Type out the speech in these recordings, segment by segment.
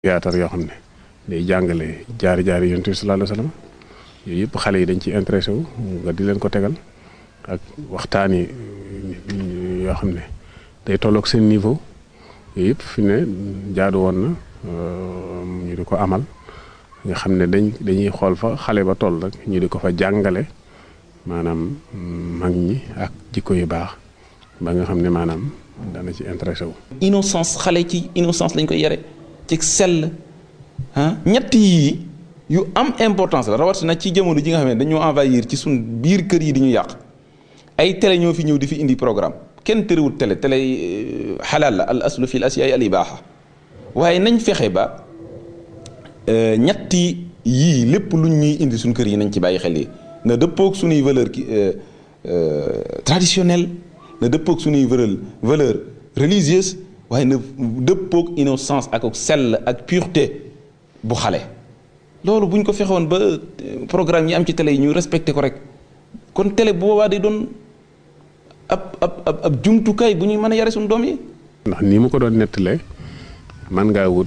théâtre yoo xam ne day jàngale jaari jaari yonent bi sallallahu alayhi wa sallam yooyu yëpp xale yi dañ ci intéressé wu nga di leen ko tegal ak waxtaan yi yoo xam ne day tolloog seen niveau yooyu yëpp fi ne jaadu woon na ñu di ko amal nga xam ne dañ dañuy xool fa xale ba toll rek ñu di ko fa jàngale maanaam mag ñi ak jikko yu baax ba nga xam ne maanaam dana ci intéressé wu. innocence xale ci innocence lañ koy yare ci sell ah ñett yii yu am importance la rawatina ci jamono ji nga xam ne dañoo envahir ci suñ biir kër yi di ñu yàq ay télé ñoo fi ñëw di fi indi programme kenn tëriwut télé télé xalaal la al aslu fi l asiyaay al ibaaxa waaye nañ fexe ba ñetti yii lépp luñ ñuy indi suñ kër yi nañ ci bàyyi xel yi na dëppoog suñuy valeur ki traditionnelle na dëppoog suñuy valeur valeur religieuse waaye na dëppoog innocence ak sell ak pureté bu xale loolu buñ ko fexewoon ba programme yi am ci télé yi ñu respecté ko rek kon télé bu boobaa day doon ab ab ab ab jumtukaay bu ñuy mën a yare suñu doom yi ndax nii mu ko doon nettalee man ngaa wut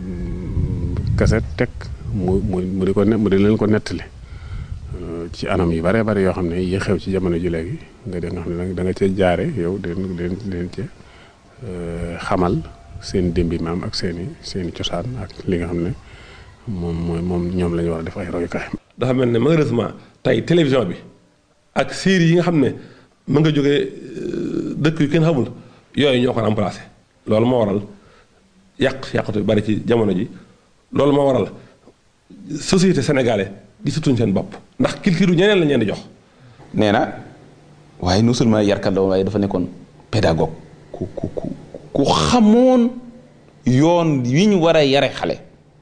kaset teg mu mu mu di ko ne mu di leen ko nettali ci anam yu bare bare yoo xam ne yi xew ci jamono ji léegi nga de nga xam ne da nga cee jaare yow den den den ci xamal seen démbi maam ak seen i seen i cosaan ak li nga xam ne moom mooy moom ñoom la ñu war a def ay royukaay. dafa mel ne malheureusement tey télévision bi ak série yi nga xam ne mën nga jógee dëkk yu kenn xamul yooyu ñoo ko remplacé loolu moo waral yàq yàqatu bari ci jamono ji loolu moo waral société sénégalais di sutuñ seen bopp ndax culture ñeneen la ñeen di jox. nee na waaye non seulement yarkat la waaye dafa nekkoon pédagogue ku ku ku ku xamoon yoon wi ñu war a yare xale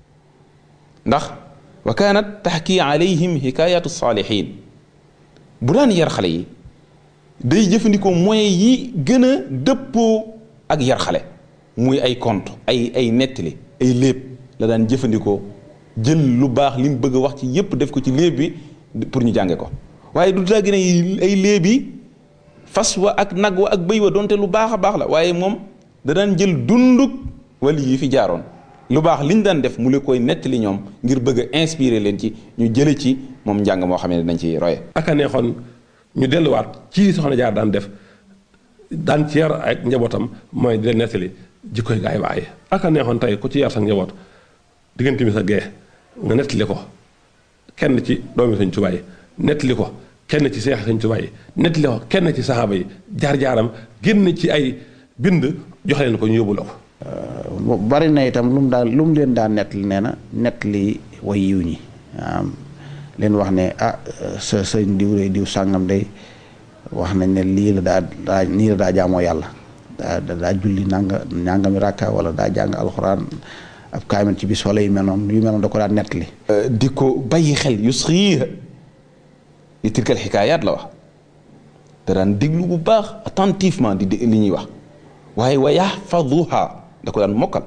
ndax wa kaanat taxki alayhim hikayatu saalihin bu daan yar xale yi day jëfandikoo moyens yi gën a dëppoo ak yar xale muy ay conte ay ay nettali ay léeb la daan jëfandikoo jël lu baax li mu bëgg a wax ci yépp def ko ci léeb bi pour ñu jànge ko waaye du daa gën ay léeb yi fas wa ak nag wa ak bëy wa donte lu baax a baax la waaye moom da daan jël dunduk wala yi fi jaaroon lu baax li ñu daan def mu la koy nettali ñoom ngir bëgg a inspiré leen ci ñu jële ci moom njàng moo xam ne dañ ci roye ak a neexoon ñu delluwaat ci soxna jaar daan def daan ci yar ak njabootam mooy di leen nettali jikkoy gaay waaye ak a neexoon tey ku ci yar sa njaboot diggante mi sa gee nga nettali ko kenn ci doomi Sëñ Tuubaa yi nettali ko kenn ci seex Sëñ Tuubaa yi nettali ko kenn ci saxaaba yi jaar-jaaram génn ci ay bind jox leen ko ñu yóbbu la ko bari na itam lu mu daan lu mu leen daan nettali nee na nettali way yiw ñi leen wax ne ah sa sëñ diw de diw sàngam day wax nañ ne lii la daa daa nii la daa jaamoo yàlla daa daa julli nanga nangami ràkka wala daa jàng alxuraan ab kaamil ci bis wala yu mel noonu yu mel noonu da ko daan nettali di ko bàyyi xel yusxiiha li tilkal xikaayaat la wax da daan déglu bu baax attentivement di li ñuy wax waaye wa yaxfaduha da ko daan mokkal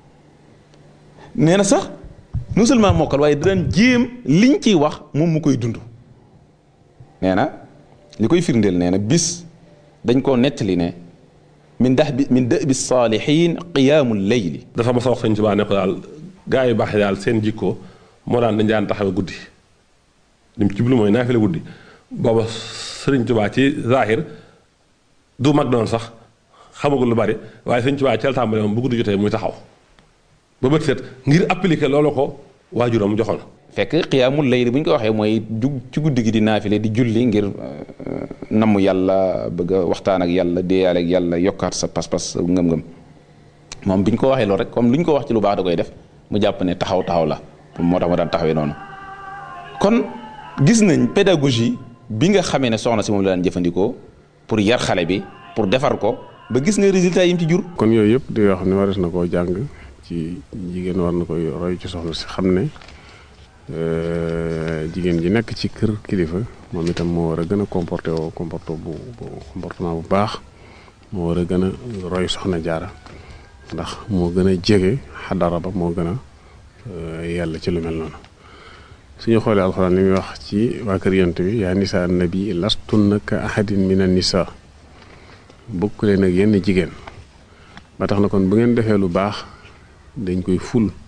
nee na sax non seulement mokkal waaye da daan jéem liñ ciy wax moom mu koy dund nee na li koy firndeel nee na bis dañ koo nettali ne min dax bi min dë bi saalihin qiyaamu leyli dafa ma sa wax Sëñ Tuubaa ne ko daal gaa yu baax yi daal seen jikko moo daan dañ daan taxawe guddi lim ci bulu mooy naafila guddi booba Sëriñ Tuubaa ci zahir du mag doon sax xamagul lu bari waaye Sëñ Tuubaa ci la tàmbale moom bu guddi jotee muy taxaw ba bët set ngir appliquer loolu ko waajuram joxoon fekk qiyaamul layli bu ñu ko waxee mooy jug ci guddi gi di naafile di julli ngir namm yàlla bëgg a waxtaan ak yàlla déeyaale ak yàlla yokkaat sa pas-pas sa ngëm-ngëm moom bi ñu ko waxee loolu rek comme lu ñu ko wax ci lu baax da koy def mu jàpp ne taxaw taxaw la moo tax ma daan taxawee noonu kon gis nañ pédagogie bi nga xamee ne soxna si moom la daan jëfandikoo pour yar xale bi pour defar ko ba gis nga résultat yi mu ci jur. kon yooyu yëpp di yoo xam ne waris na koo jàng ci jigéen war na koy roy ci soxna si xam ne jigéen ji nekk ci kër kilifa moom itam moo war a gën a comporté woo comporté bu comportement bu baax moo war a gën a roy soxna jaara ndax moo gën a jege xadara ba moo gën a yàlla ci lu mel noonu suñu xoolee alxuraan li muy wax ci waa kër yonent bi yaa nisa nabi lastunna ka ahadin min an nisa bokk leen ak yenn jigéen ba tax na kon bu ngeen defee lu baax dañ koy ful